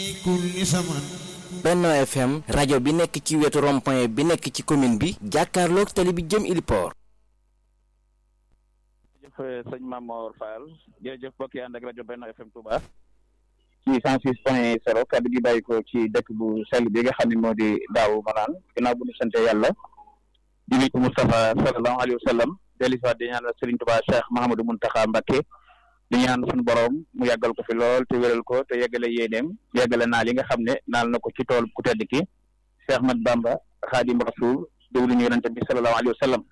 Benno FM rajo bi nekk ci wetu rond-point bi nekk ci commune bi jàkkaarloog tali bi jëm Iliport. jërëjëf sëñ Mamor Fall jërëjëf mbokk yi ànd ak rajo Benno FM Touba. ci cent six point zéro kaddu gi bàyyi ko ci dëkk bu sell bi nga xam ne moo di daaw manaan ginnaaw bu ñu sante yàlla di nuyu Moustapha sallallahu alayhi wa sallam dellu si waat di ñaanal Serigne Touba Cheikh Mahamadou Mountakha Mbacké di ñaan suñu borom mu yàggal ko fi lool te wéral ko te yeggale yéeneem yeggale naal yi nga xam ne naal na ko ci tool ku tedd ki Cheikh Ahmad Bamba Xaadim Rasul déglu ñu yonente bi sallallahu alayhi wa sallam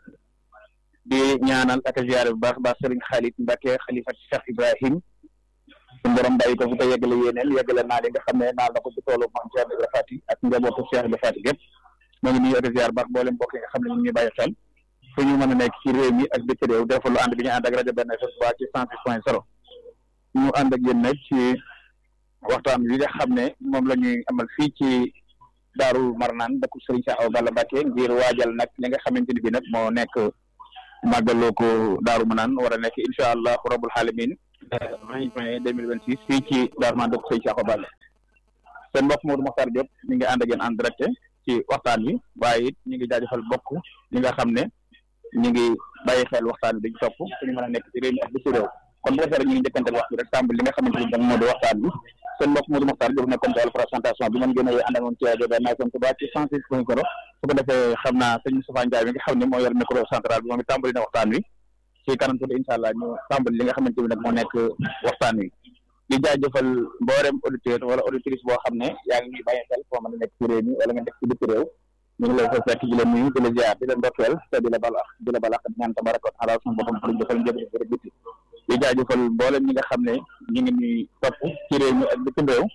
di ñaanal ak ziyaare bu baax baax Serigne Khalid Mbacké xalifa Cheikh Ibrahim suñu borom bàyyi ko fi te yeggale yéeneel yeggale naal yi nga xam ne naal na ko ci toolu Maam Cheikh Ibra Fati ak njabootu Cheikh Ibra Fati gépp moo ngi nuyu ak ziyaar baax boolem mbokk yi nga xam ne ñu ngi bàyyi xel fu ñu mën a nekk ci réew mi ak dëkk réew defal lu ànd bi ñu ànd ak rajo Benno FM Touba ci cent six point zéro ñu ànd ak yéen nag ci waxtaan wi nga xam ne moom la ñuy amal fii ci Daaru Marnaan dëkku Serigne Cheikh Awa Balla Mbacké ngir waajal nag li nga xamante ni bi nag moo nekk màggaloo ko Daaru Marnaan war a nekk incha allah rabbul alamin vingt juin deux mille vingt six fii ci Daaru Marnaan dëkku Serigne Cheikh Awa Balla seen mbokk Modou Mokhtar Diop mi ngi ànd ak yéen en direct ci waxtaan wi waaye it ñu ngi jaajëfal bokk ñi nga xam ne ñu ngi bàyyi xel waxtaan bi dañu topp suñu mën a nekk ci réew mi ak bi ci réew kon bu ko defee rek ñu ngi njëkkantel waxtu rek tàmbali li nga xamante ni moo di waxtaan bi seen mbokk Modou Mokhtar Diop nekkoon ci wàllu présentation bi man gën a ànd ak moom ci rajo Benno FM Touba ci cent six point zéro su ko defee xam naa sëñ Moustapha Ndiaye mi nga xam ne moo yor micro central bi moom it tàmbali na waxtaan wi ci kanam tuuti incha allah ñu tàmbali li nga xamante ni nag moo nekk waxtaan wi di jaajëfal mboolem auditeur wala auditrice boo xam ne yaa ngi ñuy bàyyi xel foo mën a nekk ci réew mi wala nga nekk ci bitti réew ñu ngi lay fa fekk di la nuyu di la ziar di la ndokkeel te di la bal ak di la bal ak ñaan tabaraka wa taala suñu boppam xaruñ defal njëriñ rek biti di jaajëfal mboolem ñi nga xam ne ñu ngi ñuy topp ci réew mi ak bitim réew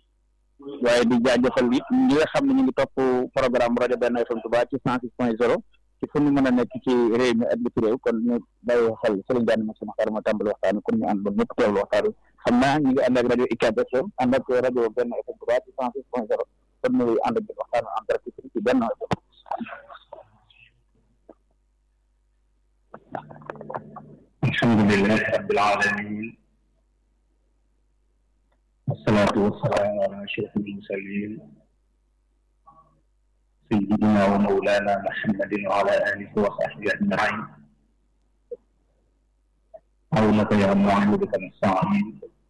waaye di jaajëfal it ñi nga xam ne ñu ngi topp programme rajo Benno FM Touba ci cent six point zéro ci fu ñu mën a nekk ci réew mi ak bitim réew kon ñu bàyyi xel Serigne Diagne ma sama xaar ma tàmbali waxtaan wi kon ñu ànd ba ñëpp teewlu waxtaan wi xam naa ñu ngi ànd ak rajo UCAB FM ànd ak rajo Benno FM Touba ci cent six point zéro kon ñu ànd ak waxtaan wi en direct ci Benno FM alhamdulilah rabbil alamin wasalaatu wasalaamu ala ashraf almursalin sayidina wa maulana muhammadin wa ala alihi wa sahbihi ajmain awnaka ya muahiduka nastain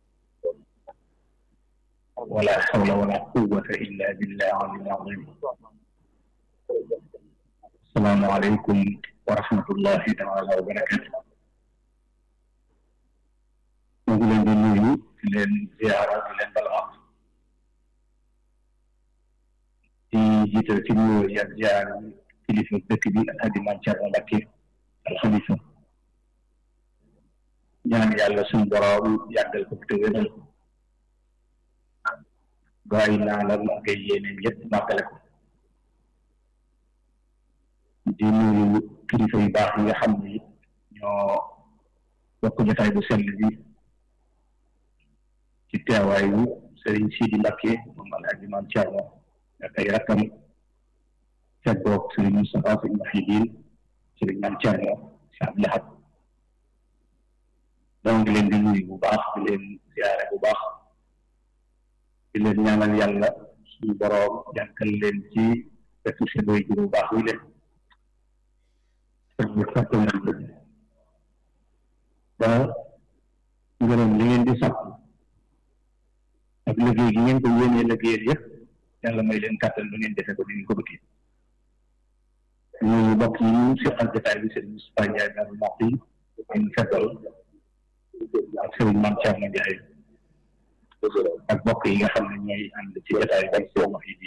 wala hawla wala quwwata illa billah alil azim assalaamu aleykum wa rahmatullahi taala wa barakatu ñu ngi leen di nuyu di leen ziara di leen balwaat di jiital ci nuyoo yi ak ziar kilifa dëkk bi Alhaji Maam Cerno Mbacké al Xalifa ñaan yàlla suñu borom yàggal ko te wéral ko ba ay naalam ak ay yéeneem yëpp màggale ko di nuyu kilifa yu baax yi nga xam ni ñoo bokk jotaay bu sell bi ci teewaayu Serigne Sidi Mbacké moom Alhaji Maam Cerno ak ay rakkam feggoog Serigne Moustapha Sy Mouhidine Serigne Maam Cerno si Abdou Lahad donc di leen di nuyu bu baax di leen ziare bu baax di leen ñaanal yàlla suñu boroom jànkal leen ci wetu seen way bu baax wi leen ñu fàtte nañ ko ba ngërëm li ngeen di sàkku ak liggéey gi ngeen ko yéenee liggéeyal yëpp yàlla may leen kàttan lu ngeen defee ko ni ngeen ko bëggee ñu bokk yi ñu seqal jotaay bi Serigne Moustapha Ndiaye daal mbokk yi ñu fekkal ak Serigne Mame Thierno Ndiaye ak bokk yi nga xam ne ñooy ànd ci jotaay bi seen wax yi di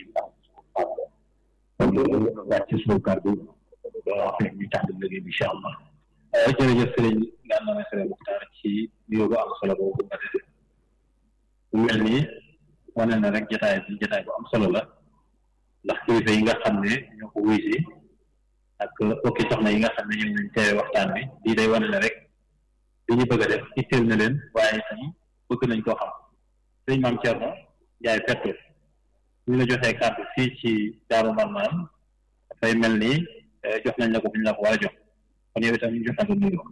kon wàcc suñu kàddu doo wax rek ñu tàmbali liggéey bi incha allah jërëjëf Serigne Gana Messere Muxtaar ci nuyoo bu am solo boobu nga def bu mel nii wane na rek jotaay bi jotaay bu am solo la ndax kilifa yi nga xam ne ñoo ko wuy si ak bokki soxna yi nga xam ne ñoom lañ teewe waxtaan bi lii day wane ne rek li ñu bëgg a def itteel na leen waaye itam bëgg nañ koo xam sëñ Maam Thierno Ndiaye Petto ñu la joxee kàddu fii ci Daaru Marnaan dafay mel ni jox nañ la ko bu ñu la ko war a jox kon yow itam ñu jox la ko nuyoo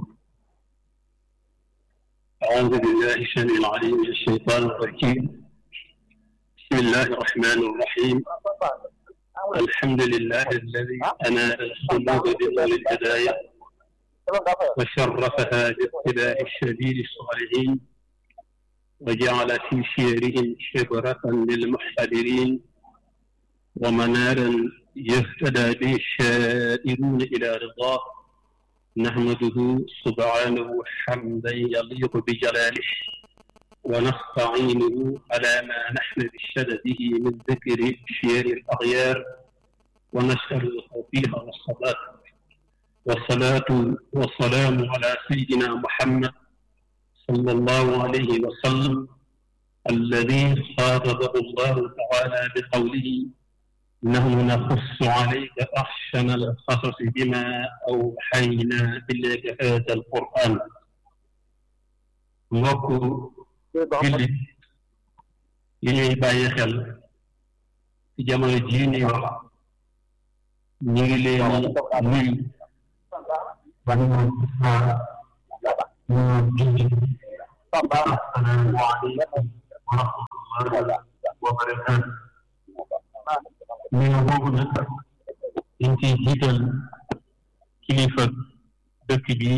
أعوذ بالله السميع العليم من الشيطان الرجيم بسم الله الرحمن الرحيم الحمد لله الذي أنال الصمود بنور الهداية وشرفها بابتلاء الشديد الصالحين وجعل في شيرهم شبرة للمحتضرين ومنارا يهتدى به الشائرون إلى رضاه نحمده سبحانه حمدا يليق بجلاله ونستعينه على ما نحن بشدده من ذكر شير الأغيار ونسأل التوفيق والصلاة والصلاة والسلام على سيدنا محمد صلى الله عليه وسلم الذي خاطبه الله تعالى بقوله نحن نقص عليك أحسن القصص بما أوحينا إليك هذا القرآن mbokk jullit yi ñuy bàyyi xel ci jamono jii nii wax ñu ngi leen nuyu ba ñu assalaamu aleykum wa rahmatullahi wa barakaatu nuyu boobu nag dañ ciy jiital kilifa dëkk bi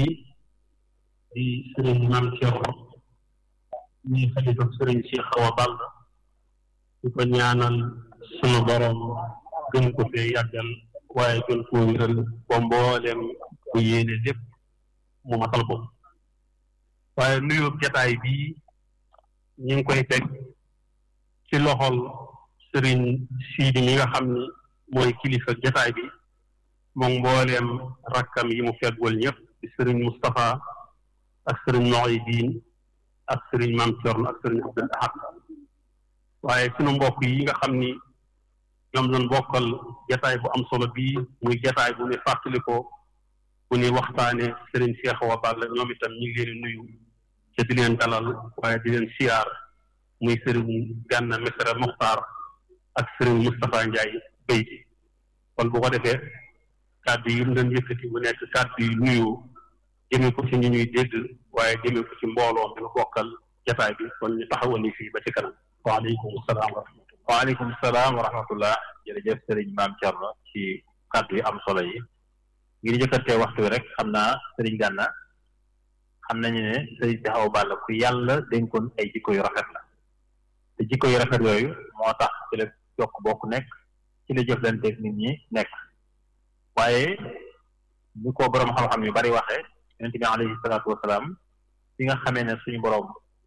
di sëriñ Maam Cerno ñuy xalifa sëriñ Cheikh Awa Balla di ko ñaanal sunu borom gën ko fee yàggal waaye gën koo wéral ba mboolem bu yéene lépp mu matal ko waaye nuyoo jataay bii ñu ngi koy teg ci loxol sëriñ Siidi mi nga xam ni mooy kilifa jataay bi moom mbooleem rakkam yi mu feggul ñëpp di sëriñ Moustapha ak sëriñ Muhyiddin ak sëriñ Maam Cerno ak sëriñ Abdul Ahad waaye sunu mbokk yi nga xam ni ñoom lañ bokkal jataay bu am solo bii muy jataay bu ne fàttali ko bu ne waxtaane sëriñ Cheikh Awa Balla ñoom itam ñu ngi leen di nuyu te di leen dalal waaye di leen siyaar muy sëriñ Gànna Mesere Muxtaar ak sëriñ Moustapha Ndiaye Beyti kon bu ko defee kàddu yi mu doon yëkkati mu nekk kàddu yu nuyu jëmee ko ci ñu ñuy dégg waaye jëmee ko ci mbooloo mi nga bokkal jataay bi kon ñu taxawal ni fii ba ci kanam waaleykum salaam wa rahmatullah waaleykum salaam wa rahmatullah jërëjëf sëriñ maam Thierno ci kàddu yu am solo yi ngir jëkkantee waxtu wi rek xam naa sëriñ Gànna xam nañu ne sëriñ Cheikh Awa Balla ku yàlla dénkoon ay jikko yu rafet la te jikko yu rafet yooyu moo tax ci la jokk bokk nekk ci la jëflanteeg nit ñi nekk waaye ni ko boroom xam-xam yu bari waxee yonent bi alayhi salaatu wasalaam fi nga xamee ne suñu boroom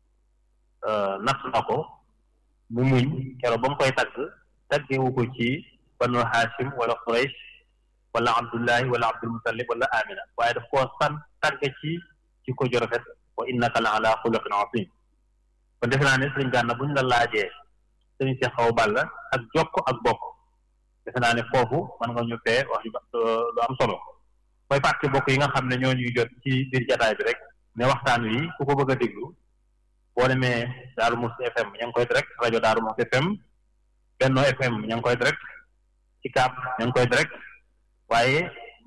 natt na ko mu muñ keroog ba mu koy tagg taggewu ko ci banu Hashim wala Quraysh wala Abdullahi wala Abdul Muttalib wala Amina waaye daf koo san tagg ci ci ko ju rafet wa innaka la ala xuluqin azim kon defe naa ne sëriñ Gànna buñ la laajee sëriñ Cheikh Awa Balla ak jokk ak bokk defe naa ne foofu mën nga ñu fee wax lu am solo mooy fàtte bokk yi nga xam ne ñoo ñuy jot ci biir jataay bi rek ne waxtaan wi ku ko bëgg a déglu boo demee Daaru Muxti FM ña ngi koy direct rajo Daaru Muxti FM Benno FM ña ngi koy direct ci Kaap ña ngi koy direct waaye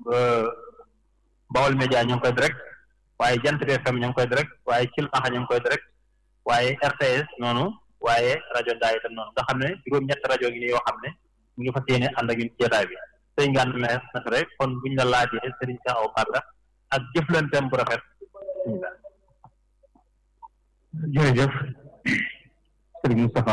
Bawol Média ña ngi koy direct waaye Jant bi FM ña ngi koy direct waaye Cilmaxa ña ngi koy direct waaye RTS noonu waaye rajo Ndaa itam noonu nga xam ne juróom-ñett rajo ngi nii yoo xam ne ñu ngi fas yéene ànd ak ñun ci jotaay bi sëñ Gana Messere rek kon buñ la laajee Serigne Cheikh Awa Balla ak jëflanteem bu rafet jërëjëf Serigne Moustapha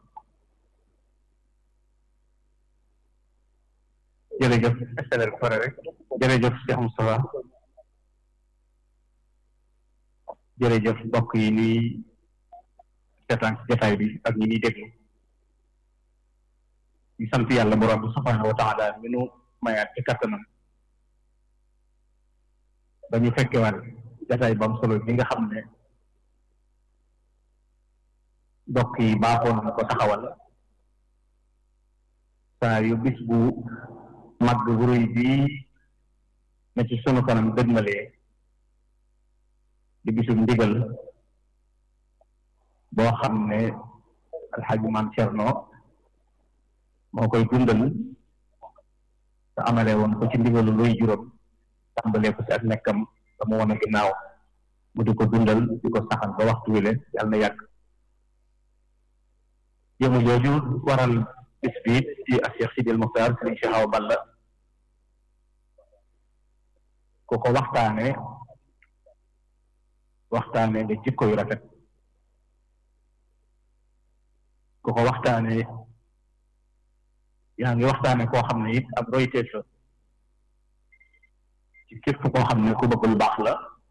jërëjëf accélère ko pare rek jërëjëf Cheikh Moustapha jërëjëf mbokk yi nii seetaan ci jotaay bi ak ñi ñuy déglu ñu sant yàlla borom bi subhanahu wa taala mi nu mayaat ci kattanam ba ñu fekkewaat jotaay ba am solo bi nga xam ne mbokk yi baaxoon na ko taxawal saa yu bis bu mag bu rëy bii na ci sunu kanam dëgmalee di bisum ndigal boo xam ne alxaaji maam Cerno moo koy dundal te amale woon ko ci ndigalu luy juróom tàmbalee ko ci ak nekkam te mu woon a ginnaaw mu di ko dundal di ko saxal ba waxtu wi le yàlla na yàgg jëmu jooju waral bis bi ci Cheikh Sidil Muxtaar Sëriñ Cheikh Awa Balla ku ko waxtaane waxtaane nga jikko yu rafet ku ko waxtaane yaa ngi waxtaane koo xam ne it ab royteef la ci képp koo xam ne ku bëgg lu baax la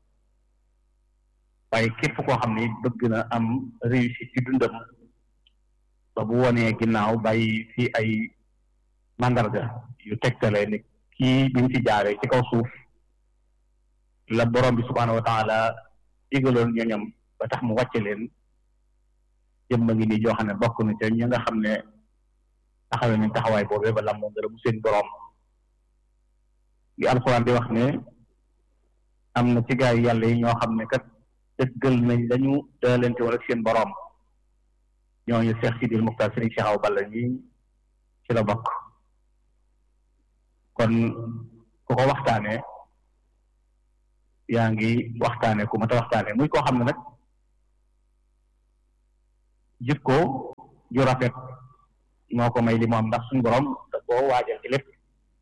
waaye képp koo xam ne it bëgg na am réussite ci dundam ba bu wonee ginnaaw bàyyi fi ay mandarga yu tegtale ni kii bi mu fi jaaree ci kaw suuf la borom bi subhaanahu wa taala digaloon ñoñam ba tax mu wàcce leen jëmma ngi nii joo xam ne bokk na ca ñi nga xam ne taxawee nañ taxawaay boobee ba lam moom dara mu seen borom li alxuraan di wax ne am na ci gaay yàlla yi ñoo xam ne kat dëggal nañ dañu daalante woon ak seen borom ñooñu Cheikh Sidil Muxtaar Sëriñ Cheikh Awa Balla ñi ci la bokk kon ku ko waxtaanee yaa ngi waxtaanee ku mat a waxtaanee muy koo xam ne nag jikko ju rafet moo ko may li mu am ndax suñu borom da koo waajal ci lépp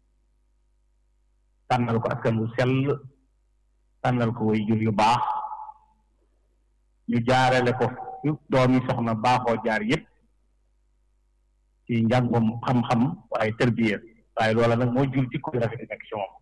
tànnal ko askan wu sell tànnal ko way jur yu baax ñu jaarale ko yu doom yi soxna baaxoo jaar yëpp ci njàngum xam-xam waaye tërbiya waaye loola nag moo jur jikko yu rafet yi nekk ci moom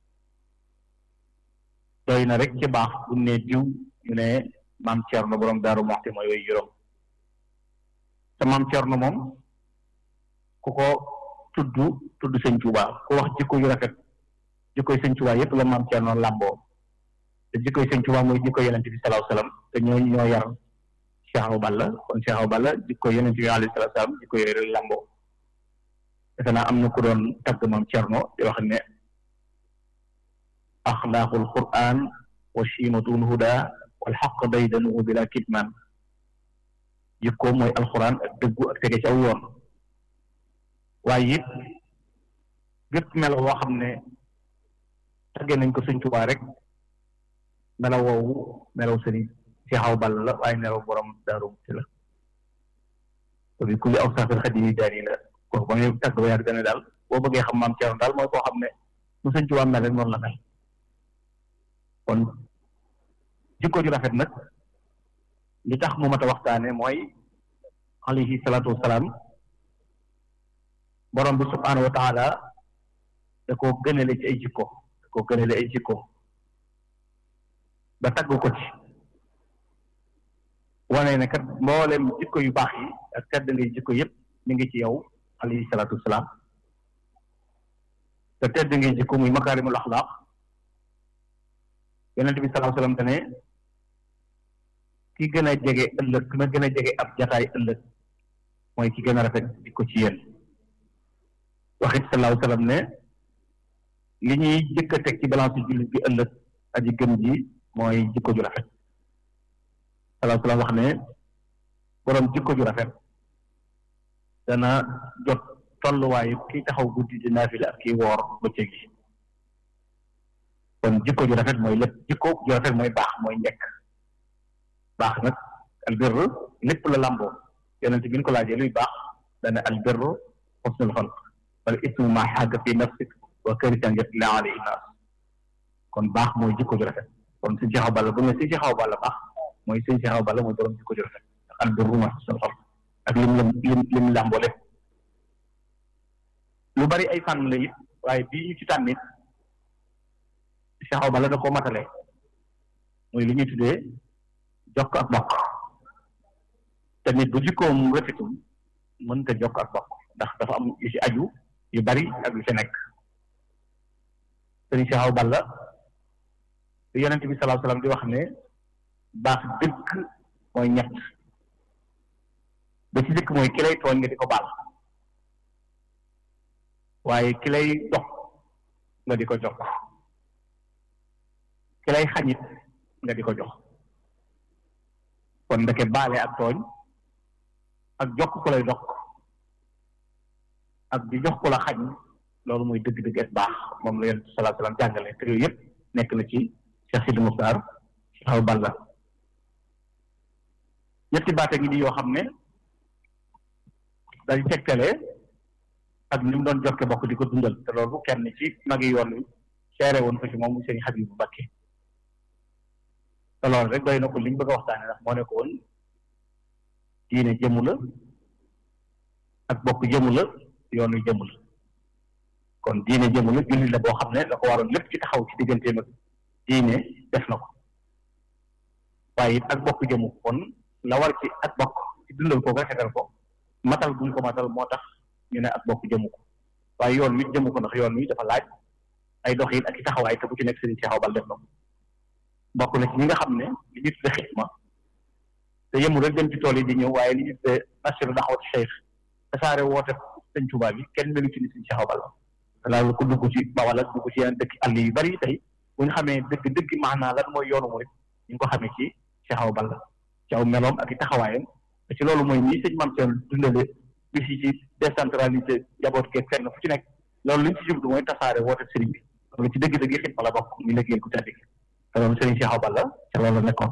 doy na rek ci baax bu ne diw ñu ne maam Cerno borom Daaru Muxti mooy way juróom te maam Cerno moom ku ko tudd tudd sëñ Tuubaa ku wax jikko yu rafet jikkoy sëñ Tuubaa yëpp la maam Cerno làmboo te jikkoy sëñ Tuubaa mooy jikko yonent bi salaahu salaam te ñoo ñoo yar Cheikh Awa Balla kon Cheikh Awa Balla jikko yonent bi alayhi salaatu salaam jikko yooyu rek làmboo defe naa am na ku doon tagg maam Cerno di wax ne axlaaqul qur'aan wa chiimatul huda wal xaq baydanuhu bila kitman jikko mooy alxuraan ak dëggu ak tege ci aw yoon waaye it gépp melo woo xam ne tagge nañ ko sëñ Tuubaa rek melaw woowu melaw sëriñ Cheikh Awa Balla la waaye melaw borom Daaru Muxti la to bi kulli aw saafir xadimi daani la ko ba ngay tagg ba yàgg dane daal boo bëggee xam maam Cerno daal mooy koo xam ne mu sëñ Tuubaa mel rek noonu la mel kon jikko ju rafet nag li tax mu mat a waxtaane mooy alayhi salaatu wasalaam borom bi subhaanahu wa taala da koo gënale ci ay jikko da koo gënale ay jikko ba tagg ko ci wane ne kat mboolem jikko yu baax yi ak tedd ngay jikko yëpp mi ngi ci yow alayhi salaatu wasalaam te tedd ngay jikko muy makaarimul axlaaq yonent bi salaahu salaam te ne ki gën a jege ëllëg ki ma gën a jege ab jataay ëllëg mooy ki gën a rafet di ko ci yéen waxit salaahu salaam ne li ñuy jëkk a teg ci balance jullit bi ëllëg aji gëm ji mooy jikko ju rafet salaahu salaam wax ne borom jikko ju rafet dana jot tolluwaayu kiy taxaw guddi di naafila ak kiy woor bëccëg gi kon jikko ju rafet mooy lépp jikko ju rafet mooy baax mooy njëkk baax nag albirru lépp la lamboo yonent bi ñu ko laajee luy baax dana albirru xusnul xalq wala ismu ma xaaga fi nafsik wa karitan yatla alayhi naas kon baax mooy jikko ju rafet kon sëñ Cheikh Awa Balla bu ñu sëñ Cheikh Awa Balla baax mooy sëñ Cheikh Awa Balla mooy borom jikko ju rafet ak albirru ma xusnul xalq ak lim lim lim lim lamboo lépp lu bari ay fànn la it waaye bii ñu ci tànnit Cheikh Awa Balla da koo matale muy li ñuy tuddee jokk ak bokk te nit bu jikkoom rafetul mënta jokk ak bokk ndax dafa am yu ci aju yu bari ak yu ci nekk sëriñ Cheikh Awa Balla li yonent bi salaahu salaam di wax ne baax dëgg mooy ñett ba ci dëkk mooy ki lay tooñ nga di ko baal waaye ki lay dox nga di ko jokk ki lay xañit nga di ko jox kon ndeke baale ak tooñ ak jokk ku lay dox ak di jox ku la xañ loolu mooy dëgg-dëgg ak baax moom la yonent sallallahu alayhi wasallam jàngale te yooyu yëpp nekk na ci Cheikh Sidi Muxtaar Cheikh Awa Balla ñetti baate ngi di yoo xam ne day tegtale ak ni mu doon jokke bokk di ko dundal te loolu kenn ci magi yoon wi seere woon ko ci moom sëñ Habibu Mbakke te loolu rek doy na ko liñ bëgg a waxtaane ndax moo ne ko woon diine jëmu la ak bokk jëmu la yoon wi jëmu la kon diine jëmu la julli la boo xam ne da ko waroon lépp ci taxaw ci digganteem ak diine def na ko waaye it ak bokk jëmu kon la war ci ak bokk ci dundal ko rafetal ko matal buñ ko matal moo tax ñu ne ak bokk jëmu ko waaye yoon wi jëmu ko ndax yoon wi dafa laaj ay doxin ak i taxawaay te bu ci nekk Serigne Cheikh Awa Balla def na ko bokk na ci ñi nga xam ne li ñu tudde xitma te yëmu rek dem ci tool yi di ñëw waaye li ñu tudde nasiru daxawati cheikh tasaare woote sëñ Tuubaa bi kenn melu ci ni Serigne Cheikh Awa Balla loolu ko dugg ci Bawal ak dugg ci yeneen dëkk àll yu bari tey bu ñu xamee dëgg dëgg maanaa lan mooy yoonu murid ñu ngi ko xamee ci Cheikh Awa Balla ci aw meloom ak i taxawaayam te ci loolu mooy nii sëñ Mame Sène dundale bis yi ci décentralisé jaboot keeg fenn fu ci nekk loolu li ñu ci jublu mooy tasaare woote sëriñ bi loolu ci dëgg-dëgg xitma la bokk ñu liggéeyal ku tedd gi te loolu sëriñ Cheikh Awa Balla ca loolu la nekkoon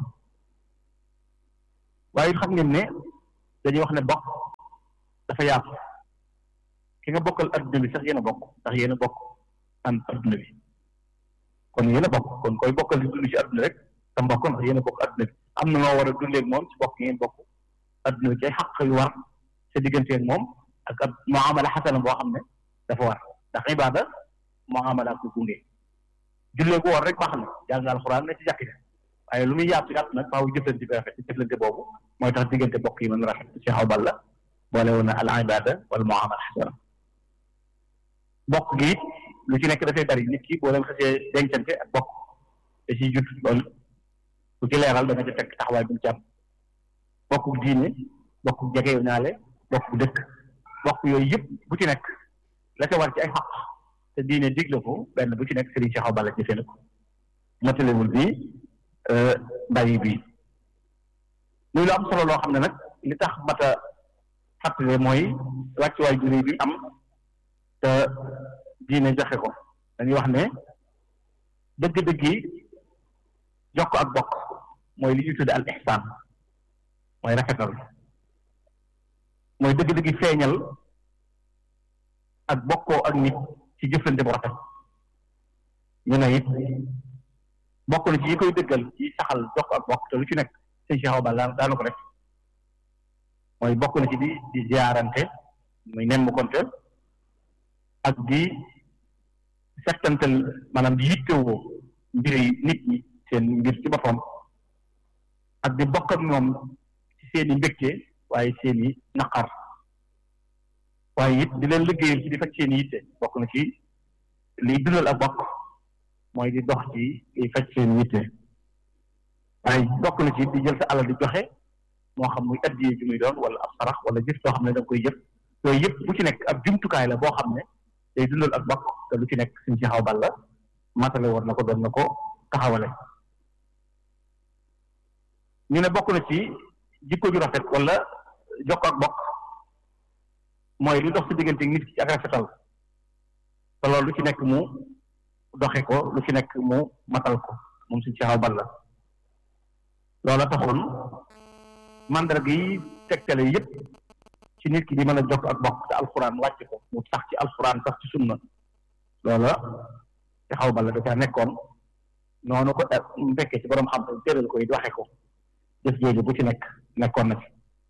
waaye xam ngeen ne dañuy wax ne bokk dafa yaatu ki nga bokkal adduna bi sax yéen a bokk ndax yéen a bokk an adduna bi kon yéen a bokk kon koy bokkal di dund ci adduna rek te mbokk ndax yéen a bokk adduna bi am na noo war a dundee ak moom ci bokk ngeen bokk adduna bi ci ay xaq yu war sa diggante ak moom ak ab muamala xasana boo xam ne dafa war ndax ibaada muamala ko gunge jullee ko war rek baax na jàng alxuraan ne ci jàkk ja waaye lu muy yaatu yaatu nag faaw jëflante bi rafet ci jëflante boobu mooy tax diggante bokk yi mën rafet ci Cheikh Awa Balla boole woon na al ibada wala muamala xasana bokk gi it lu ci nekk dafay bari nit ki boo leen xasee dencante ak bokk te ci jut loolu ku ci leeral da nga ca fekk taxawaay bu mu ci am bokku diine bokku jege ñaale bokku dëkk bokk yooyu yëpp bu ci nekk la ca war ci ay xaq te diine digle ko benn bu ci nekk Serigne Cheikh Awa Balla jëfee na ko matalewul bi bàyyi bi muy lu am solo loo xam ne nag li tax mat a fàttale mooy wàccuwaay juré bi am te diine joxe ko dañuy wax ne dëgg-dëgg yi jox ko ak bokk mooy li ñuy tudde al ihsaan mooy rafetal mooy dëgg-dëgg feeñal ak bokkoo ak nit ci jëflante bu rafet ñu ne it bokk na ci yi koy dëggal ci saxal jox ak bokk te lu ci nekk sëñ Cheikh Awa Balla daana ko def mooy bokk na ci di di ziarante muy nemm konte ak di settantal maanaam di yittewoo mbiri nit ñi seen mbir ci boppam ak di bokk ak ñoom ci seen i mbégte waaye seen i naqar waaye it di leen liggéeyal ci di faj seen i yitte bokk na ci liy dundal ak bokk mooy di dox ci di faj seen i yitte waaye bokk na ci di jël sa alal di joxe moo xam muy addiyee ji muy doon wala ab sarax wala jëf soo xam ne da nga koy jëf yooyu yëpp bu ci nekk ab jumtukaay la boo xam ne day dundal ak bokk te lu ci nekk suñ ci xaw balla matale woon na ko doon na ko taxawale ñu ne bokk na ci jikko ju rafet wala jokk ak bokk mooy lu dox si diggante nit ki ak rafetal te loolu lu ci nekk mu doxe ko lu ci nekk mu matal ko moom suñ ci xaw balla loola taxoon mandarga yi tegtale yépp ci nit ki di mën a jokk ak bokk te alxuraan wàcc ko mu sax ci alxuraan sax ci sunna loola ci xaw balla da caa nekkoon noonu ko mu fekkee ci borom xam-xam tëral ko it waxe ko jëf jooju bu ci nekk nekkoon na ci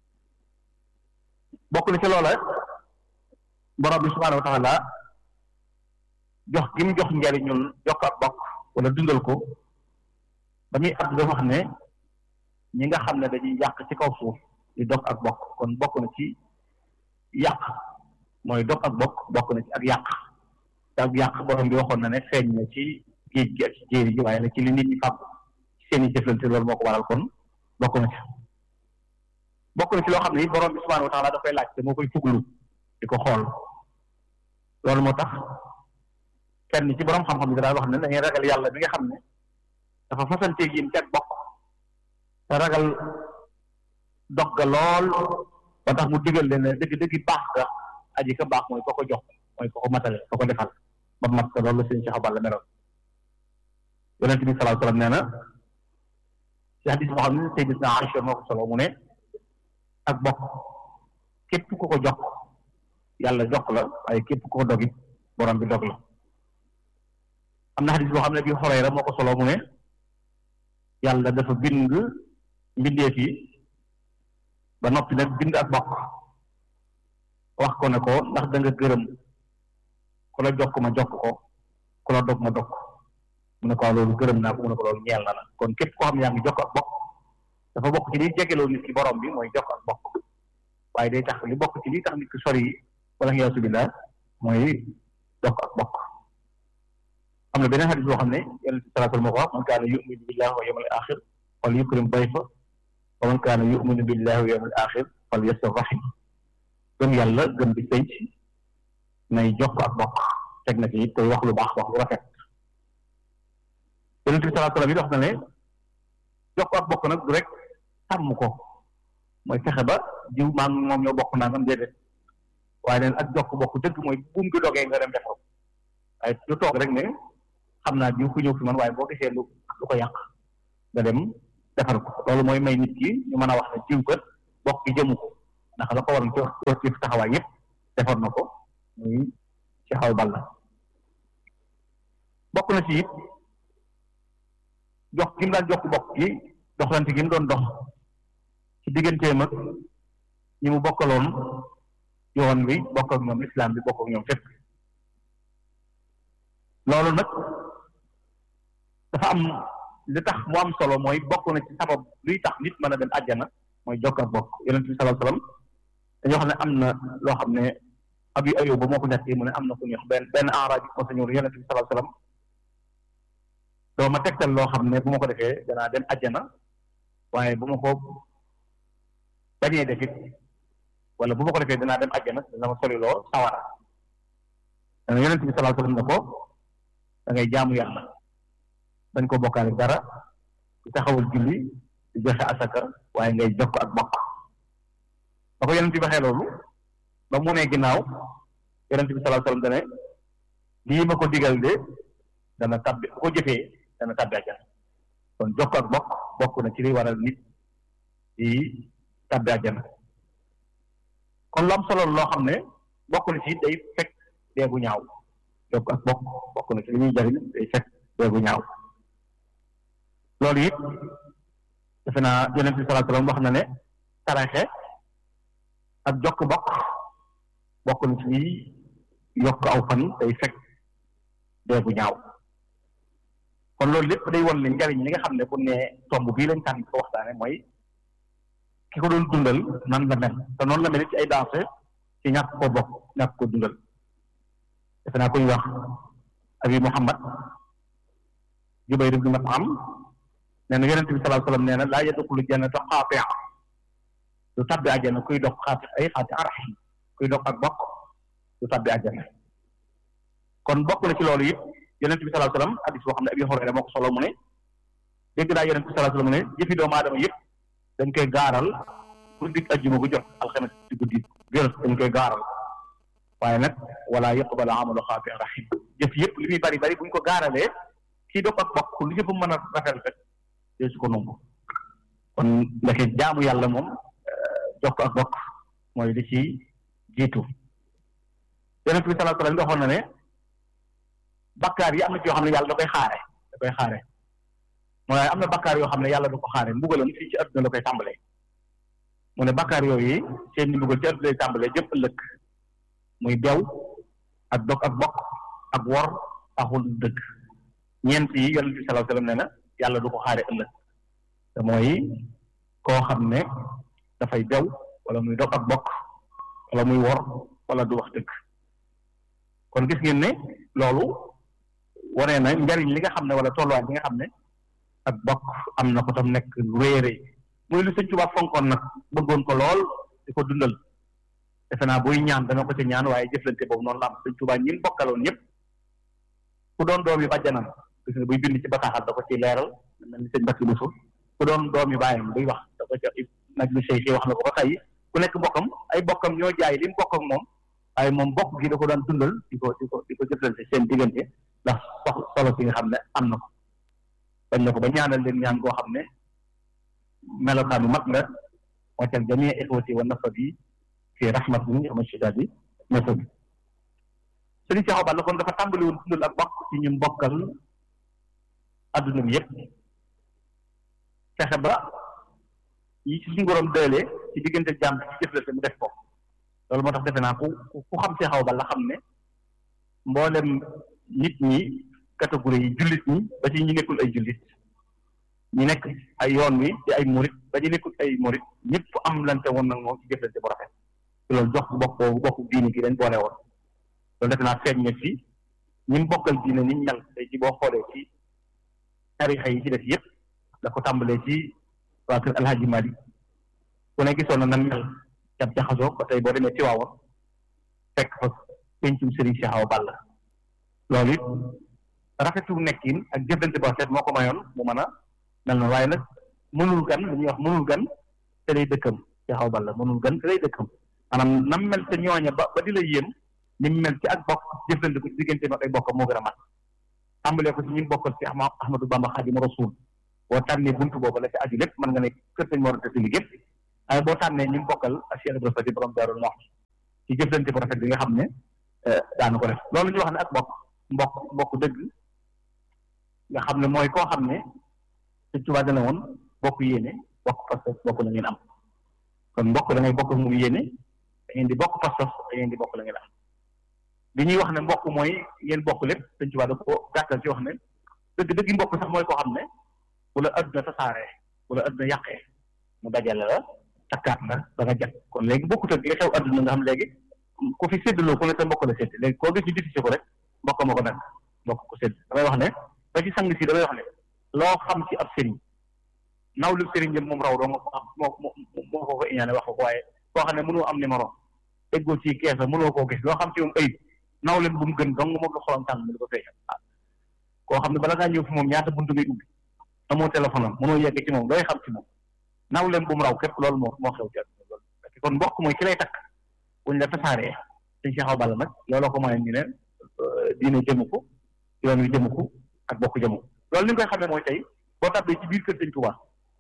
bokk na ci loola borom bi subhaanahu wa taala jox gi mu jox njariñul jokk ak bokk wala dundal ko ba muy at dafa wax ne ñi nga xam ne dañuy yàq ci kaw suuf di dog ak bokk kon bokk na ci yàq mooy dog ak bokk bokk na ci ak yàq te ak yàq borom bi waxoon na ne feeñ na ci géej gi ak ci jéeri ji waaye nag ci li nit ñi fàgg ci seen i jëflante loolu moo ko waral kon bokk na ci bokk na ci loo xam ne borom bi subhaanahu wa taala da koy laaj te moo koy fuglu di ko xool loolu moo tax kenn ci borom xam-xam bi daal wax ne dañuy ragal yàlla bi nga xam ne dafa fasanteeg yéen ci ak bokk te ragal dog ga lool ba tax mu digal leen ne dëgg dëgg baax ga aji ka baax mooy ko ko jox mooy ko ko matale ko ko defal ba mat ko loolu la seen Cheikh Balla meroon yonent bi sallallahu alayhi wasallam nee na ci hadis boo xam ne Sayyidatuna Aïcha moo ko solo mu ne ak bokk képp ku ko jox yàlla jokk la waaye képp ko dogit borom bi dog la am na xadis boo xam ne bi Xurayra moo ko solo mu ne yàlla dafa bind mbindeef yi ba noppi nag bind ak bokk wax ko ne ko ndax da nga gërëm ku la jokk ma jokk ko ku la dog ma dog mu ne ko loolu gërëm naa ko mu ne ko loolu ñeel na la kon képp koo xam ne yaa ngi jokk ak bokk dafa bokk ci liy jegeloo nit ki borom bi mooy jokk ak bokk waaye day tax li bokk ci li tax nit ki sori wala xiyaasu billah mooy jokk ak bokk am na beneen xadis boo xam ne yonent bi salaatul moo ko wax man kaana yuminu billahi wa yawmal axir fal yukrim dayfa wa man kaana yuminu billahi wa yawmal axir fal yasir rahim gëm yàlla gëm bi sëy nay jokk ak bokk teg na ci it tey wax lu baax wax lu rafet yonent bi salaatul salaam yi wax na ne jokk ak bokk nag du rek sàmm ko mooy fexe ba jiw maa ngi moom ñoo bokk nangam déedéet waaye neen ak jokk bokk dëgg mooy buum gi dogee nga dem defar ko waaye du toog rek ne xam naa jiw ku ñëw fi man waaye boo gisee lu lu ko yàq nga dem defar ko loolu mooy may nit ki ñu mën a wax ne jiw kat bokk gi jëmu ko ndax la ko waroon ci wax ci taxawaay yëpp defar na ko muy ci xaw bal la bokk na ci it jox gi mu daan jokk bokk gi doxlante gi mu doon dox ci digganteem ak ñi mu bokkaloon yoon bi bokk ak ñoom islam bi bokk ak ñoom fépp loolu nag dafa am li tax mu am solo mooy bokk na ci sabab luy tax nit mën a dem àjjana mooy jokk ak bokk yonent bi sallallahu alayhi wasallam dañoo xam ne am na loo xam ne abi ayub ba moo ko nekk mu ne am na ku ñuy wax benn benn enraj bi moo sa ñëw yonent bi sallallahu alayhi wasallam doo ma tegtal loo xam ne bu ma ko defee danaa dem àjjana waaye bu ma ko bañee defit wala bu ma ko defee danaa dem àjjana dana ma soliloo sawara dana yonent bi sallallahu alayhi wasallam ne ko da ngay jaamu yàlla dañ ko bokkaale dara di taxawal julli di joxe asaka waaye ngay jokk ak bokk ba ko yonent bi waxee loolu ba mu ne ginnaaw yonent bi sallallahu alayhi wasallam dane lii ma ko digal de dana tabbi bu ko jëfee dana tabbi àjjana kon jokk ak bokk bokk na ci li waral nit di tabbi àjjana kon lu am solo loo xam ne bokk na ci day fekk deegu ñaaw jokk ak bokk bokk na ci li ñuy jariñ day fekk deegu ñaaw loolu it defe naa yonent bi sallallahu alayhi wasallam wax na ne taraxe ak jokk bokk bokk na ci liy yokk aw fan day fekk deegu ñaaw kon loolu lépp day won ne njariñ li nga xam ne bu ne tomb bii lañ tànn ko waxtaane mooy ki ko doon dundal nan la mel te noonu la mel ci ay danse ci ñàkk ko bokk ñàkk ko dundal defe naa koy wax abi muhammad jubayr ibn mat'am nee na yonente bi sallallahu alayhi wasallam nee na laa yadxulu jannata xaatia du tabbi àjjana kuy dox xaati ay xaati arahim kuy dox ak bokk du tabbi àjjana kon bokk na ci loolu it yonente bi sallallahu alayhi wasallam hadis boo xam ne abi hurayra moo ko solo mu ne dégg naa yonente bi sallallahu alayhi wasallam mu ne jëfi doomu aadama yëpp dañ koy gaaral guddi ajjuma gu jot alxames ci guddi jot dañ koy gaaral waaye nag wala yaqbalu amalu xaati rahim jëf yëpp li muy bari bari buñ ko gaaralee kii dox ak bokk lu jëf mën a rafet rek dee su ko nangu kon ndeke jaamu yàlla moom jokk ak bokk mooy li ci jiitu yonent bi sallallahu alayhi wasallam waxoon na ne bakkaar yi am na ci yoo xam ne yàlla da koy xaare da koy xaare mooy am na bakkaar yoo xam ne yàlla da ko xaare mbugalam fii ci adduna la koy tàmbalee mu ne bakkaar yooyu seen ni mbugal ci adduna lay tàmbalee jëm ëllëg muy bew ak dog ak bokk ak wor axul dëgg ñeent yi yonent bi sallallahu alayhi wasallam nee na yàlla du ko xaare ëllëg te mooy koo xam ne dafay bew wala muy dog ak bokk wala muy wor wala du wax dëgg kon gis ngeen ne loolu wane na njariñ li nga xam ne wala tolluwaay li nga xam ne ak bokk am na ko tam nekk lu rëy a rëy muy lu sëñ Tuubaa fonkoon nag bëggoon ko lool di ko dundal defe naa buy ñaan dana ko ci ñaan waaye jëflante boobu noonu la am sëñ Tuubaa ñi bokkaloon ñëpp ku doon doom yi bàjjanam gis nga buy bind ci bataaxal da ko ci leeral mel ni sëñ Bakki Bousso ku doon doom yi bàyyam buy wax da ko ci nag lu sëy wax na ko ba tey ku nekk bokkam ay bokkam ñoo jaay li mu bokk ak moom waaye moom bokk gi da ko daan dundal di ko di ko di ko jëflante seen diggante ndax sox solo si nga xam ne am na ko bañ na ko ba ñaanal leen ñaan goo xam ne melokaanu mag nga waccal jamii ixwati wa nasabi fi rahmatin wa shidadi méthode sëriñ Cheikh Awa Balla kon dafa tàmbali woon dundal ak bokk ci ñun bokkal adduna bi yëpp fexe ba yi ci suñu borom dëlee ci diggante jàmm ci jëflante mu def ko loolu moo tax defe naa ku ku xam Cheikh Awa Balla xam ne mboolem nit ñi catégorie yi jullit ñi ba ci ñi nekkul ay jullit ñi nekk ay yoon wi di ay murit ba ñu nekkul ay murit ñëpp am lante woon nag moom ci jëflante bu rafet loolu jox bokk boobu bokk diini gi dañ boole woon loolu defe naa feeñ na ci ñi mu bokkal diine ni ñal tey ci boo xoolee ci tarixa yi ci def yëpp da ko tàmbalee ci waa kër Alhaji Mali ku ne gisoon na nan mel jab jaxasoo ba tey boo demee ci waawoon fekk fa pencum Serigne Cheikh Awa Balla loolu it rafetu nekkin ak jëflante ba rafet moo ko mayoon mu mën a mel na waaye nag mënul gan li ñuy wax mënul gan te lay dëkkam Cheikh Awa Balla mënul gan te lay dëkkam maanaam nam mel te ñooña ba ba di la yéem ni mu mel ci ak bokk jëflante ko ci diggante ak ay bokkam moo gën a mat tàmbalee ko ci ñi bokkal ci Ahmadou Bamba Xaadimu Rasuul boo tànnee buntu boobu la ci aju lépp mën nga ne kër sañ Mor Anta Sali gépp waaye boo tànnee ñi bokkal ak Cheikh Ibrahima Fati borom Daarul Muxti ci jëflante bu rafet bi nga xam ne daanu ko def loolu ñu wax ne ak bokk mbokk mbokk dëgg nga xam ne mooy koo xam ne Sëñ Tuubaa dana woon bokk yéene bokk pas-pas bokk la ngeen am kon mbokk da ngay bokk ak moom yéene da ngeen di bokk pas-pas da ngeen di bokk la ngeen am bi ñuy wax ne mbokk mooy ngeen bokk lépp Sëñ Tuubaa da ko gàttal ci wax ne dëgg dëgg mbokk sax mooy koo xam ne wala adduna tasaaree wala adduna yàqee mu dajale la takkaat la ba nga jot kon léegi bokkut ak li xew adduna nga xam léegi ku fi séddaloo ku ne sa mbokk la sédd léegi koo gis ñu difficile ko rek mbokk ma ko nag mbokk ko sédd damay wax ne ba ci sang si damay wax ne loo xam ci ab sëriñ naw lu sëriñ jëm moom raw doo nga ko am moo moo ko ko iñaane wax ko waaye koo xam ne mënoo am numéro eggoo ci keesa mënoo koo gis loo xam ci moom ayib naw leen bu mu gën dong moom la xolam tàng mu di ko feeñal koo xam ne bala ngaa ñëw fi moom ñaata buntu ngay ubbi amoo téléphone am mënoo yegg ci moom looy xam ci moom naw leen bu mu raw képp loolu moo moo xew ci loolu kon mbokk mooy ki lay takk buñ la tasaaree sëñ Cheikh Awa Balla nag looloo ko mooy ñu ne diine jëmu ko yoon wi jëmu ko ak bokk jëmu ko loolu li nga koy xamee mooy tey boo tàbbee ci biir kër sëñ Touba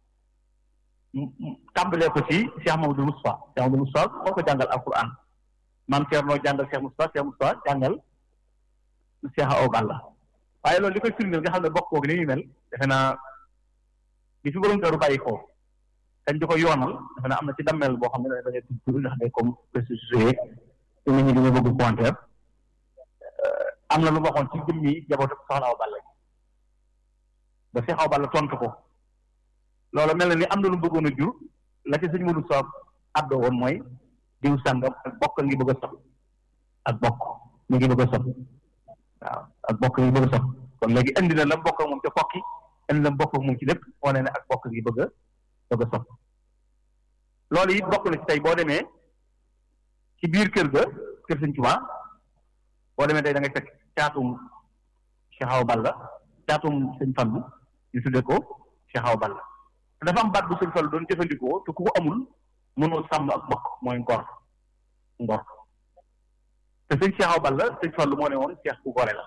tàmbalee ko ci Cheikh Mamadou Moustapha Cheikh Mamadou Moustapha moo ko jàngal alquran maam Thierno jàngal Cheikh Moustapha Cheikh Moustapha jàngal Cheikh Awa Balla waaye loolu li koy firndeel nga xam ne bokk googu ni muy mel defe naa bi fi borom këru bàyyi ko dañ di ko yoonal defe naa am na ci dammel boo xam ne da ngay tudd ndax day comme précisé te nit ñi dañoo bëgg commentaire am na lu ma waxoon ci jëmmi jabootu soxna Awa Balla ba Cheikh Awa Balla tontu ko loolu mel na ni am na lu bëggoon a jur la ci sëñ Modou Sow àddoo woon mooy diw sàngam ak bokk ngi bëgg a sob ak bokk mi ngi bëgg a sob waaw ak bokk ngi bëgg a sob kon léegi indi na la bokk ak moom ca kokki indi la bokk ak moom ci lépp wane ne ak bokk ngi bëgg a bëgg a sob loolu it bokk na ci tey boo demee ci biir kër ga kër sëñ Tuubaa boo demee tey da ngay fekk caatum Cheikh Awa Balla caatum sëñ Fallu ñu tudde ko Cheikh Awa Balla dafa am baat bu sëñ Fallu doon jëfandikoo te ku ko amul mënoo sàmm ak bokk mooy ngor ngor te sëñ Cheikh Awa Balla sëñ Fallu moo ne woon Cheikh ku gore la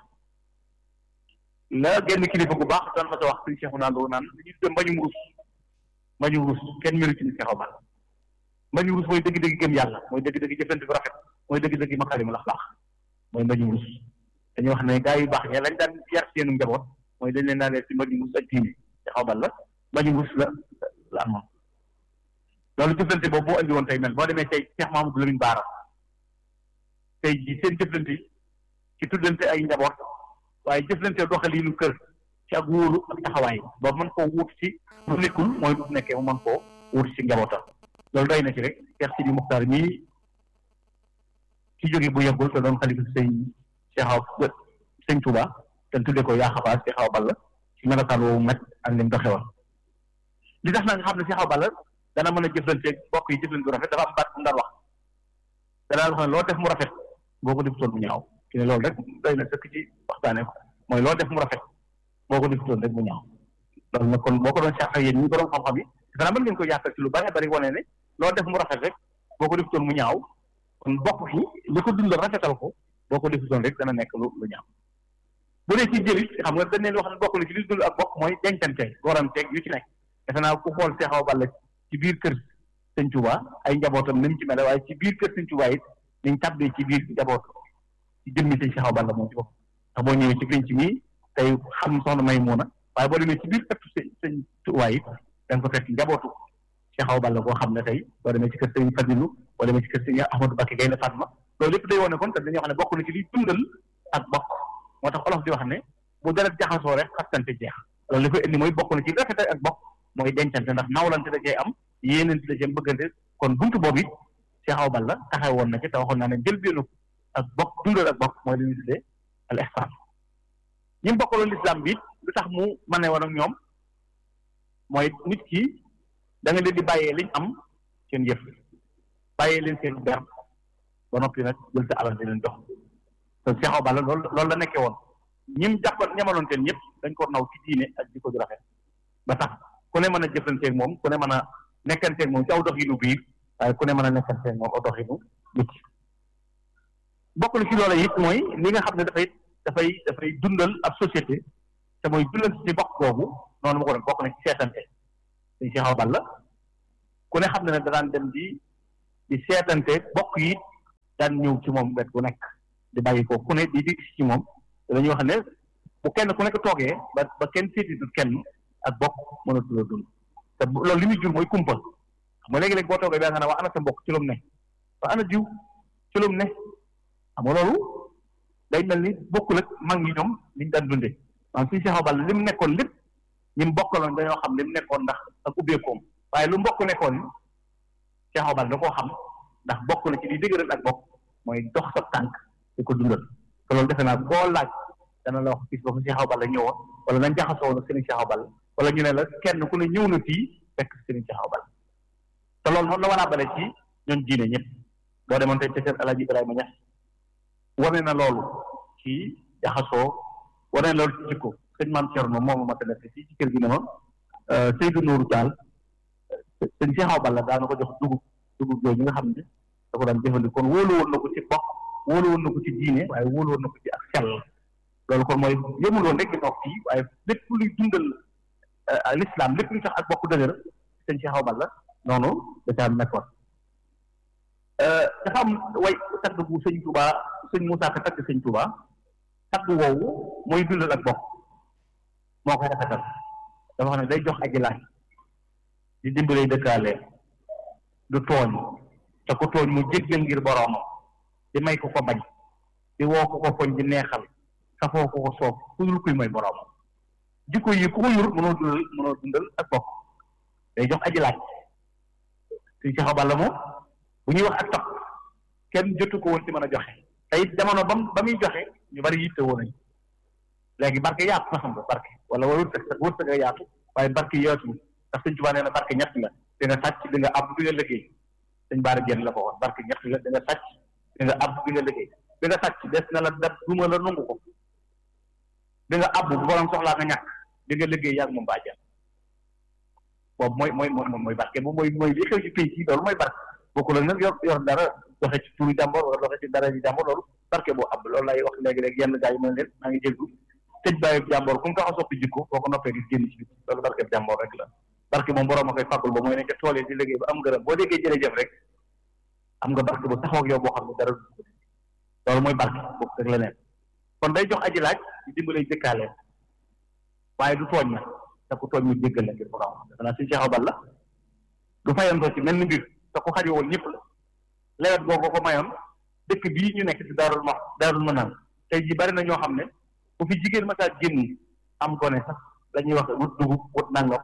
la genn kilifa gu baax daan ma sa wax sëñ Cheikh naan doo naan ñu tudde mbañum rus mbañum rus kenn melu ci ni Cheikh Awa Balla mbañum rus mooy dëgg-dëgg gëm yàlla mooy dëgg-dëgg jëfante bu rafet mooy dëgg-dëgg makaarimul axlaaq mooy mbañum rus dañuy wax ne gaa yu baax ña lañ daan yar seenu njaboot mooy dañ leen naa leen si mbañum rus ak diine Cheikh Awa Balla mbañum rus la la amoon loolu jëflante boobu moo andi woon tey mel boo demee tey Cheikh Mahamadou Lamine Baara tey jii seen jëflante ci tuddante ay njaboot waaye jëflante doxaliinu kër ci ak wóolu ak taxawaay ba mën koo wut ci lu nekkul mooy bu nekkee mu mën koo wut ci njabootam loolu doy na ci rek Cheikh Sidi Muxtaar mii ci jóge bu yeggul te doon xalifa sëñ Cheikh Awa sëñ Touba te tudde ko yaa xabaar Cheikh Awa Balla ci melokaan woowu met ak lim doxewoon li tax na nga xam ne Cheikh Awa Balla dana mën a jëflante bokk yi jëflante bu rafet dafa am baat bu mu daan wax danaa wax ne loo def mu rafet boo ko defutoon mu ñaaw ki ne loolu rek doy na sëkk ci waxtaane ko mooy loo def mu rafet boo ko defutoon rek mu ñaaw loolu nag kon boo ko doon seex ak yéen ñi borom xam-xam yi danaa mën ngeen ko yaatal ci lu bari bari wane ne loo def mu rafet rek boo ko defutoon mu ñaaw kon bokk yi li ko dundal rafetal ko boo ko defutoon rek dana nekk lu lu ñaaw bu dee ci jëlit xam nga dañ leen wax ne bokk na ci li dund ak bokk mooy dencante goranteeg yu ci nekk defe naa ku xool Cheikh Awa Balla ci biir kër sëñ Touba ay njabootam ni mu ci mel waaye ci biir kër sëñ Touba it niñ tàbbee ci biir jaboot ci jëmmi sëñ Cheikh Awa Balla moom ci bopp ndax boo ñëwee ci penc mi tey xam soxna Maymuna waaye boo demee ci biir ëttu sëñ sëñ Tuubaa yi da nga ko fekk njabootu Cheikh Awa Balla koo xam ne tey boo demee ci kër sëñ Fadilu boo demee ci kër sëñ Ahmadou Bakke Gaynde Fatma loolu lépp day wone kon te dañoo xam ne bokk na ci liy dundal ak bokk moo tax olof di wax ne bu deret jaxasoo rek xastante jeex loolu li koy indi mooy bokk na ci rafetal ak bokk mooy dencante ndax nawlante da cee am yéenante da cee bëggante kon buntu boobu it Cheikh Awa Balla taxaw woon na ci te waxoon naa ne njëlbeenu ak bokk dundal ak bokk mooy li ñuy tuddee al ihsaan ñi mu bokkaloon lislaam bi it lu tax mu mane woon ak ñoom mooy nit ki da nga leen di bàyyee liñ am seen yëf bàyyee leen seen ber ba noppi nag jël sa alal di leen jox te Cheikh Awa Balla loolu loolu la nekkee woon ñim jàppoon ñamaloon teen ñëpp dañ ko naw ci diine ak jikko ju rafet ba tax ku ne mën a jëflanteeg moom ku ne mën a nekkanteeg moom ci aw doxinu biir waaye ku ne mën a nekkanteeg moom aw doxinu nit bokk na ci loola it mooy li nga xam ne dafay dafay dafay dundal ab société te mooy dundal ci bokk boobu noonu ma ko doon bokk na ci seetante dañ Cheikh Awa Balla ku ne xam ne ne danaan dem di di seetante bokk yi daan ñëw ci moom wet gu nekk di bàyyi ko ku ne di di ci moom dañuy wax ne bu kenn ku nekk toogee ba ba kenn seetitul kenn ak bokk mënatul a dund te loolu li muy jur mooy kumpa xam nga léegi-léegi boo toogee ba nga ne waa ana sa mbokk ci lu mu ne waa ana jiw ci lu mu ne xam nga loolu day mel ni bokkul ak mag ñi ñoom liñ daan dundee maanaam suñu Cheikh Awa Balla li mu nekkoon lépp ñi mu bokkaloon dañoo xam li mu nekkoon ndax ak ubbeekoom waaye lu mbokk nekkoon Cheikh Awa Balla da koo xam ndax bokk na ci li dëgëral ak bokk mooy dox sa tànk di ko dundal te loolu defe naa koo laaj dana la wax gis ba fa Cheikh Awa Balla ñëwoon wala nañ jaxasoo woon Serigne Cheikh Awa Balla wala ñu ne la kenn ku ne ñëw na fii fekk Serigne Cheikh Awa Balla te loolu noonu la war a bale ci ñoom diine ñëpp boo demoon tey ca kër El Hadj Ibrahima Niass wane na loolu ci jaxasoo wane na loolu ci jikko sëñ Maam Thierno moom ma tane fii ci kër gi ne ma Seydou Nourou Tall sëñ Cheikh Awa Balla daana ko jox dugub dugub yooyu nga xam ne da ko daan jëfandikoo kon wóolu woon na ko ci bokk wóolu woon na ko ci diine waaye wóolu woon na ko ci ak sell loolu kon mooy yëmul woon rek di toog fii waaye lépp luy dundal l'islam lépp luy tax ak bokk dëgër sëñ Cheikh Awa Balla noonu da caa nekkoon dafa am way tagg bu sëñ Touba sëñ Moussa Ka tagg sëñ Touba tagg woowu mooy dundal ak bokk moo koy rafetal dafa xam ne day jox aji laaj di dimbalay dëkkaale du tooñ te ko tooñ mu jéggal ngir boroomam di may ko ko bañ di woo ko ko foñ di neexal safoo ko ko soob ku dul kuy mooy boroomam jikko yi ku ko yur mënoo dundal mënoo dundal ak bokk day jox aji laaj suñ Cheikh Awa Balla moom bu ñuy wax ak topp kenn jotu ko woon ci mën a joxe te it jamono ba ba muy joxe ñu bari yitte woon nañu léegi barke yaatu na xam nga barke wala wërsëg wërsëg a yaatu waaye barke yaatu ndax sëñ Tuubaa nee na barke ñett la di nga sàcc di nga àbb di nga liggéey sëñ Baara Jenn la ko wax barke ñett la di nga sàcc di nga àbb di nga liggéey di nga sàcc des na la dab duma la nungu ko di nga àbb bu borom soxlaa nga ñàkk di nga liggéey yàgg moom baa jël boobu mooy mooy mooy mooy barke moom mooy mooy li xew ci pays yi loolu mooy barke bokkul ak nag yor yor dara doxe ci turu jàmbor wala doxe ci dara ji jàmbor loolu barke boo ab loolu lay wax léegi-léegi yenn gars yi mën leen maa ngi jéggu tëj bàyyi jàmbor ku mu tax a soppi jikko boo ko noppee di génn ci biti loolu barke jàmbor rek la barke moom borom a koy fàggul ba mooy ne ca tool yi di liggéey ba am ngërëm boo déggee jërëjëf rek am nga barke bu taxaw ak yow boo xam ne dara loolu mooy barke boobu rek leneen kon day jox aji laaj di dimbalay jëkkaaleen waaye du tooñ na te ku tooñ mu jéggal la ngir borom defe naa suñu Cheikh Awa Balla du fayantoo ci mel ni mbir te ku xajowoon ñëpp la lewet boobu ko mayoon dëkk bii ñu nekk ci daarul ma daarul ma naan tey ji bari na ñoo xam ne bu fi jigéen ma saa génn am gone sax dañuy wax wut dugub wut nangam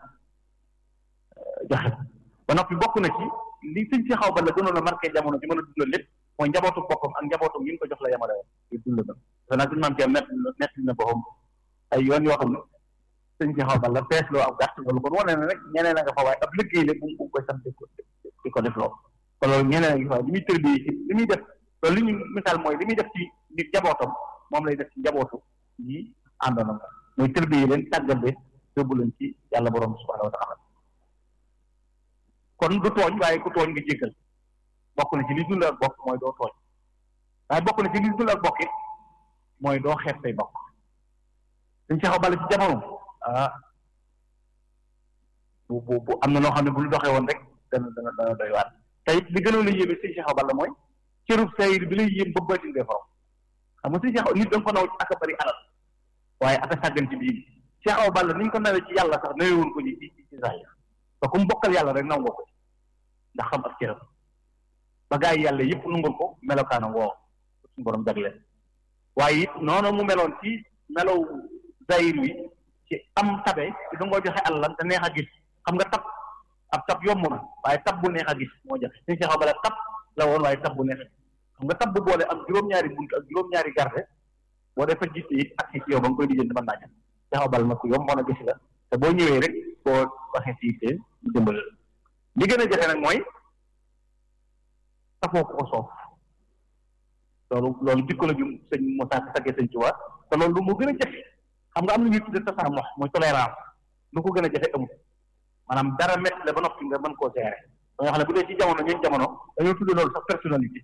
joxe ba noppi bokk na ci li sëñ Cheikh Awa Balla gënoon a marqué jamono ci mën a dundal lépp mooy njabootu boppam ak njabootu yi ñu ko jox la yamale woon di dundal dafa naa suñu maam ci nett nett na boppam ay yoon yoo xam ne sëñ Cheikh Awa Balla fees loo ab gàtt loolu kon wane na rek ñeneen a nga fa waaye ab liggéey la bu mu koy sant di ko def loolu kon loolu ñeneen a ngi fa li muy tërbi ci li muy def loolu li ñu misaal mooy li muy def ci nit njabootam moom lay def ci njabootu yi àndoon ak mooy tërbi yi leen tàggal leen yóbbu leen ci yàlla borom subhanahu wa taala kon du tooñ waaye ku tooñ nga jéggal bokk na ci li dund ak bokk mooy doo tooñ waaye bokk na ci li dund ak bokk it mooy doo xeeb say bokk suñ Cheikh Awa Balla ci jamono ah bu bu bu am na loo xam ne bu ñu doxee woon rek dana dana dana doy waar te it li gënoon a yéeme suñ Cheikh Awa Balla mooy cërub sayir bi lay yéem ba baatin ngay forom xam nga si Cheikh nit da nga ko naw ak a bëri alal waaye ak a sàggan ci bii Cheikh Awa Balla ni ñu ko nawee ci yàlla sax nawewoon ko ci ci ci sayir te ku mu bokkal yàlla rek naw nga ko ndax xam ak cëram ba gaa yi yàlla yëpp nungul ko melokaana woo suñu borom jagleel waaye it noonu mu meloon ci melow zahir wi ci am tabe ci da ngoo joxe àllam te neex a gis xam nga tab ab tab yomb na waaye tab bu neex a gis moo jafe suñu Cheikh Awa Balla tab la woon waaye tab bu neex a gis xam nga tab bu boole am juróom-ñaari bunt ak juróom-ñaari garde boo defee gis it ak si yow ba nga koy lijjanti mën naa jëm Cheikh Awa Balla nag ku yomb mën a gis la te boo ñëwee rek boo waxee si te mu dimbali la li gën a jafe nag mooy safoo ko soof loolu loolu jikko la ju sëñ Moussa saggee sëñ Tuubaa te loolu lu mu gën a jafe xam nga am na ñuy tudde tasaamox mooy tolérance lu ko gën a jafe amul maanaam dara métti la ba noppi nga mën koo gérer ba nga xam ne bu dee ci jamono ñun jamono dañoo tudde loolu sax personnalité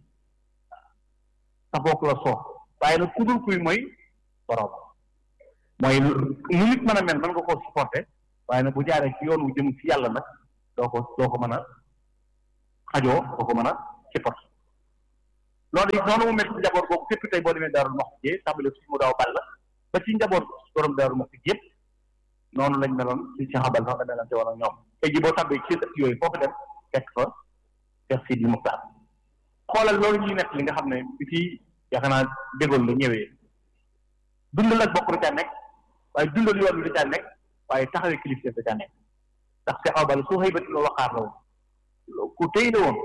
safoo ko la soof waaye nag ku dul kuy mooy borom mooy nu nit mën a mel mën nga koo supporter waaye nag bu jaaree ci yoon wu jëm ci yàlla nag doo ko doo ko mën a xajoo doo ko mën a supporter loolu it noonu mu mel ci njaboot boobu képp tey boo demee daarul mox jee tàmbale suñu mu daaw ball ba ci njaboot borom daarul mox yëpp noonu lañ meloon ci Cheikh Abal sax la meloon ci woon ak ñoom tey ji boo tàmbee ci ëtt yooyu foofu dem fekk fa Cheikh Sidi Muxtaar xoolal loolu ñuy nekk li nga xam ne bi fii yaakaar naa dégool la ñëwee dundal ak bokk da caa nekk waaye dundal yoon bi da caa nekk waaye taxawee kilifteef da caa nekk ndax Cheikh Abal su xëy ba dina waxaar la woon ku tey la woon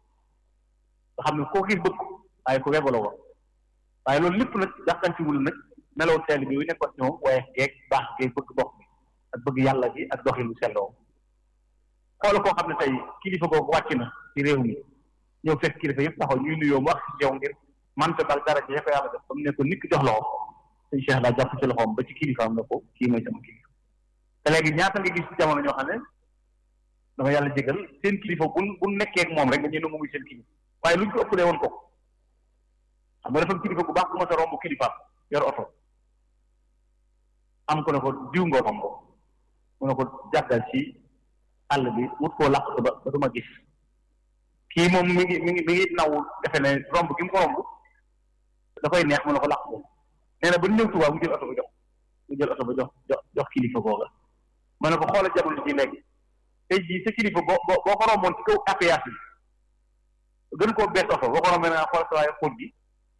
nga xam ne koo gis bëgg waaye ku webo la woon waaye loolu lépp nag jàppantiwul nag melow teel bi yu nekkoon ci moom waaye geeg baax geeg bëgg bokk bi ak bëgg yàlla gi ak doxin lu selloo xool koo xam ne tey kilifa googu wàcc na ci réew mi ñëw fekk kilifa yëpp taxaw ñuy nuyoo mu wax ci yow ngir mante bal dara ci ko yàlla def ba mu ne ko nit ki jox loxo suñ Cheikh daa jàpp ci loxoom ba ci kilifaam ne ko kii mooy sama kilifa te léegi ñaata nga gis ci jamono ñoo xam ne dama yàlla jégal seen kilifa bu bu nekkee ak moom rek nga ñëw muy seen kilifa waaye luñ ko ëppalee woon ko xam nga dafa kilifa bu baax bu ma sa romb kilifaam yor oto am ko ne ko diw nga romb mu ne ko jàggal ci àll bi wut koo làq ba ba du ma gis kii moom mi ngi mi ngi mi ngi naw defe ne romb gi mu ko romb da koy neex mu ne ko làq ko nee na ba ñëw Tuubaa mu jël oto ba jox mu jël oto ba jox jox jox kilifa googa ma ne ko xoolal jamono ji léegi tey jii sa kilifa boo boo boo ko romboon ci kaw appuyage bi gën koo bees oto boo ko rombee naa xool sa waaye xóot gi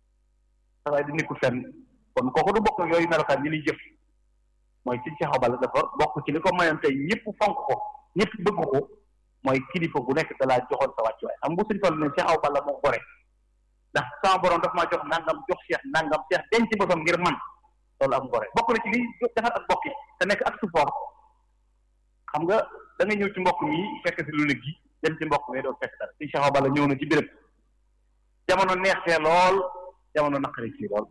sa waaye di nekkul fenn kon kooku du bokk yooyu melokaan ñi liy jëf mooy ci Cheikh Abal dafa bokk ci li ko mayoon tey ñëpp fonk ko ñëpp bëgg ko mooy kilifa gu nekk da laa joxoon sa wàccuwaay xam nga suñ toll ne Cheikh Abal moo gore ndax sama borom daf maa jox nangam jox Cheikh nangam Cheikh denc boppam ngir man loolu am gore bokk na ci li defar ak bokki te nekk ak support xam nga da nga ñëw ci mbokk mi fekk si lu ne gi dem ci mbokk mi doo fekk dara si Cheikh Abal ñëw na ci béréb jamono neexee lool jamono naqari ci lool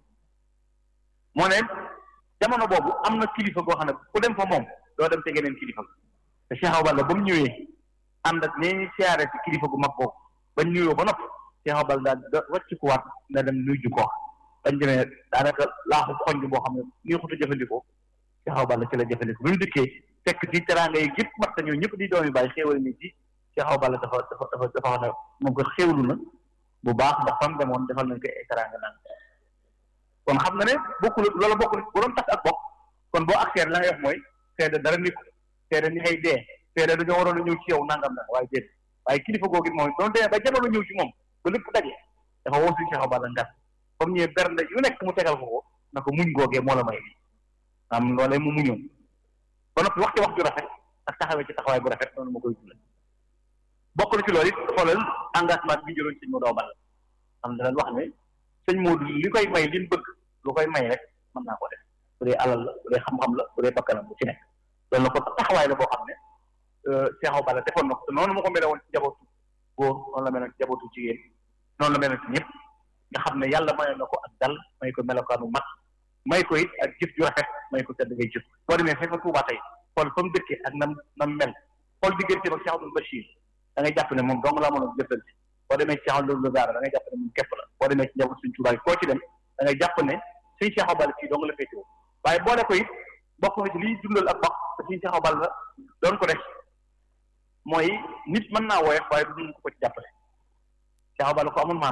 moo ne jamono boobu am na kilifa goo xam ne ku dem fa moom doo dem te geneen kilifa te Cheikh Abal ba mu ñëwee ànd ak nee siyaare ci kilifa gu mag boobu bañ nuyoo ba noppi Cheikh Abal daal da wàcc ku waat na dem nuyu ko bañ demee daanaka laaxu xonj boo xam ne nii xutu jëfandikoo Cheikh Abal la ci la jëfandikoo bi mu dikkee fekk ci teraanga yi yëpp mat ñoo ñëpp di doomi bàyyi xéewal ni ci Cheikh Abal dafa dafa dafa dafa wax ne moom ko xéewlu na bu baax ndax fam demoon defal nañ ko ay teraanga naan kon xam nga ne bokkul loolu bokkul bu doon tas ak bokk kon boo accès la ngay wax mooy seede dara nit seede ni ngay dee seede dañoo waroon a ñëw ci yow nangam na waaye déet waaye kilifa googu moom doon demee ba jamono ñëw ci moom ba lépp daje dafa woo suñu Cheikh Abal ngat comme ñëwee bernde yu nekk mu tegal ko ko na ko muñ googee moo la may lii am loolee mu muñoon ba noppi wax ci wax ju rafet ak taxawee ci taxawaay bu rafet noonu ma koy dundal bokk na ci loolu it xoolal engagement bi ñu jëloon sëñ Modou Ball xam ne dañ wax ne sëñ Modou li koy may li mu bëgg lu koy may rek mën naa ko def bu dee alal la bu dee xam-xam la bu dee bakkanam bu ci nekk loolu la ko taxawaay la boo xam ne Cheikh Balla defoon na ko te noonu ma ko mel woon ci jabootu góor noonu la mel ci jabootu jigéen noonu la mel ci ñëpp nga xam ne yàlla mayoon na ko ak dal may ko melokaanu mat may ko it ak jëf ju rafet may ko tedd ngay jëf boo demee fekk Tuubaa tey xool fa mu dëkkee ak nam nam mel xool diggante ak Cheikh Abdoul Bachir da ngay jàpp ne moom dong laa mën a jëfante boo demee ci Cheikh Abdoul Bara da ngay jàpp ne moom képp la boo demee ci njaboot suñ Tuubaa koo ci dem da ngay jàpp ne suñ Cheikh Balla fii dong la féetewoo waaye boole ko it bokk na ci liy dundal ak bokk te suñ Cheikh Balla doon ko def mooy nit mën naa woyof waaye du dund ko ci jàppale Cheikh Balla ko amul maanaa la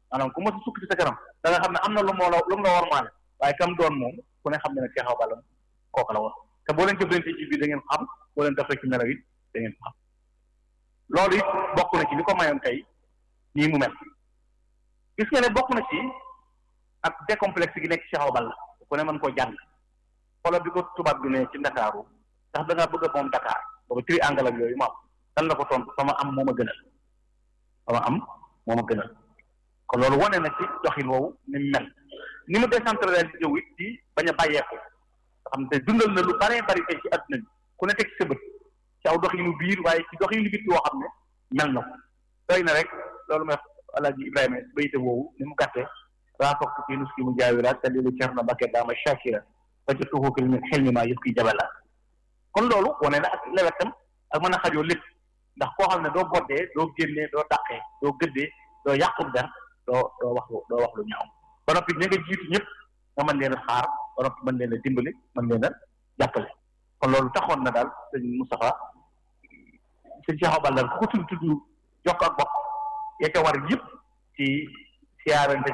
maanaam ku mos a sukk ci sa kanam da nga xam ne am na lu moo la lu mu la warmaale waaye kam doon moom ku ne xam ne ne Cheikh Awa Balla kooku la woon te boo leen jëflante ci biir da ngeen xam boo leen defee ci nelaw it da ngeen xam loolu it bokk na ci li ko mayoon tey nii mu mel gis nga ne bokk na ci ak décomplexe gi nekk Cheikh Awa Balla ku ne mën koo jàng xoolal bi ko tubaab bi ne ci Ndakaaru ndax da ngaa bëgg a moom Dakar boobu triangle ak yooyu mu am dan la ko tontu sama am moo ma gënal sama am moo ma gënal kon loolu wane na ci doxin woowu ni mu mel ni mu décentralisé wu it ci bañ a bàyyeeku nga xam te dundal na lu baree bari tey ci adduna bi ku ne teg ci sa bët ci aw doxinu biir waaye ci doxinu bitti woo xam ne mel na ko doy na rek loolu may alaaji Ibrahima bayte woowu ni mu gàttee raafoxtu fii nuski mu jaawira dalilu Cerno Bakke daama Shakira ba ca tuxukil min xel mi maa yëpp kiy jabala kon loolu wane na ak lewetam ak mën a xajoo lépp ndax koo xam ne doo boddee doo génnee doo dàqee doo gëddee doo yàqub der doo doo wax lu doo wax lu ñaaw ba noppi ña nga jiitu ñëpp nga mën leen a xaar ba noppi mën leen a dimbali mën leen a jàppale kon loolu taxoon na daal sëñ Moustapha sëñ Cheikh Awa Balla ku ko tudd tudd jokk ak bokk ya ca war yëpp ci siyaarante